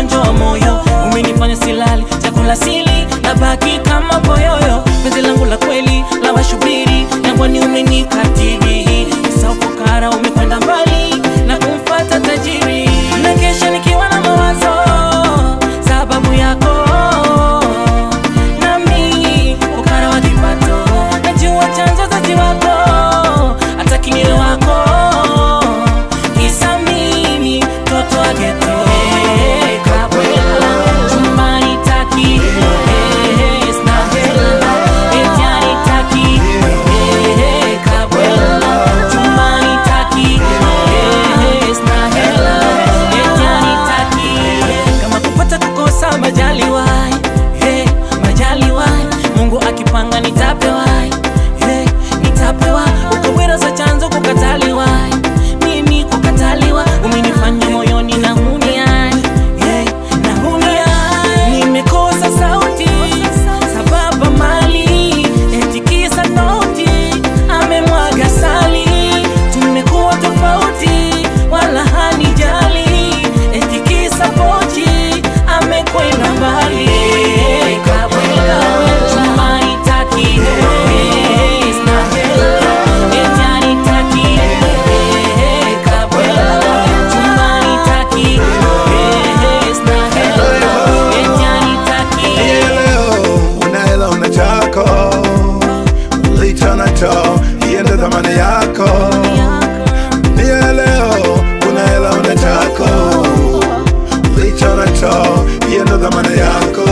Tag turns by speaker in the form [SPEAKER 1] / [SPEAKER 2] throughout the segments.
[SPEAKER 1] ugonjwa wa moyo umenifanya silali chakula sili na baki kama boyoyo penzi langu la kweli la washubiri jangwani umenikatili saufukara umekwenda mbali na kumfata tajiri na kesha nikiwa na mawazo sababu yako nami ukara wa kipato najua chanzo zaji wako hata kiniwe wako kisa mimi toto wa geto kabwela chumbani taki eh, sina hela etiani taki eh, kabwela chumbani taki eh, sina hela etiani taki kama kupata kukosa majaliwai hey, majaliwai mungu akipanga nitapewa hey, nitapewa ukawira za chanzo kukataliwai mimi kukataliwa umenifanya moyoni na humia hey, na humia nimekosa sauti sababu mali etikisa noti amemwaga sali tumekuwa tofauti wala hanijali etikisa pochi amekwenda mbali kabwela chumbani taki eh, sina hela etiani taki eh, kabwela chumbani taki eh, sina hela etiani taki
[SPEAKER 2] Niye leo una hela una chako licho nacho hiyo ndo dhamani yako Niye leo una hela una chako licho nacho hiyo ndo dhamani yako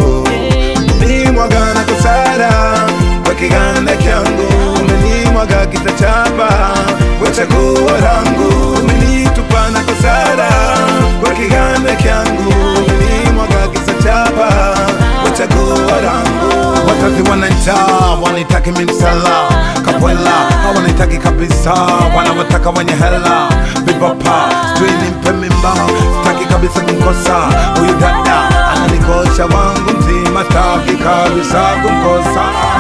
[SPEAKER 2] Umenimwaga na kusara kwa kiganda kyangu umenimwaga kitachapa kwa chaguo langu umenitupa na kusara kwa kiganda kyangu umenimwaga kitachapa kwa chaguo langu wazazi wananjaa wanitaki mimsela kapwela hawanitaki kabisa wanawataka wenye hela vibapa sijui nimpe mimba sitaki kabisa kumkosa huyu dada ananikosha wangu mzima sitaki kabisa kumkosa